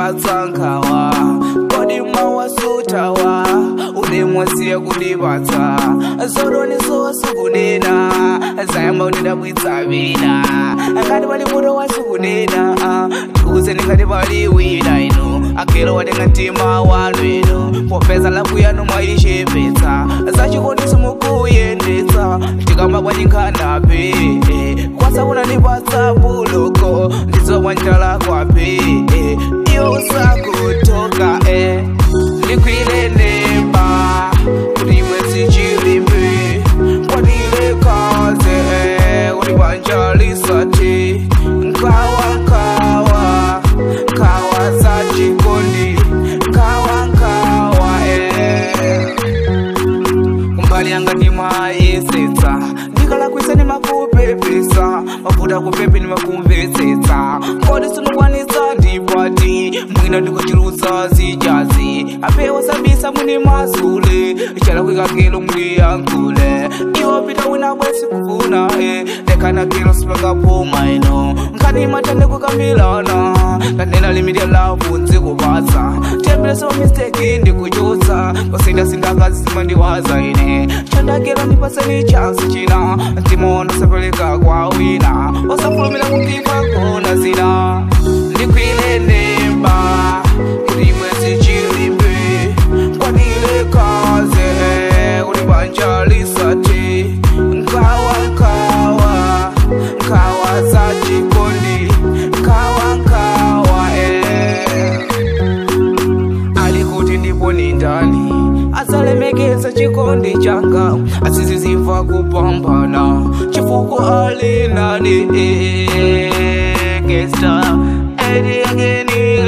ndipatsankawa kodi mawasutawa unemwasiya kundipatsa zodoniso wasukunena zayamba undidabwitsavina ngati pali muto wasukunena tikuze ndingati pali wina ino akelo watenga mtima wanu ino popeza lavu yanu mwayichepetsa zachikondisi mukuyendetsa tikamba kwanyinkhanape kwasakuna ndipatsa buloko ndizowa njala kwape iyo usakutoka ndikwile nemba kuti mwezi chilimbe kwadile kaze kuti banjalisati nkawa nkawa nkawa za chikondi nkawa nkawa eh. kumbali yanga ndimayesetsa ndikalakwisa ndimakupepesa mafuta kupepe ndimakumvetsetsa kodi sinokwanisa ndipati mwina ndikuchirutsa zijazi apewa sabisa muni masule chalakwikakelo muli yankule iwo pita wina bwesi kufuna e lekana kelo sipakapuma ino nkhani matende kukambilana kanena limidia lavu nzikupatsa tembereso misteki ndikuchotsa kosinda sindakazi simandiwaza ine chandakelo ndipaseni chansi china ndimono sapeleka kwa wina osafulumira kukipa kona zina ndikwile nemba kuti mwezi chilimbe kwadile kaze kuti banja lisati nkawa nkawa nkawa za chikondi nkawa nkawa eh ali kuti ndipo ni ndani azalemekeza chikondi changa asiziziva kupambana chifukwa ali nani gesta edi ageni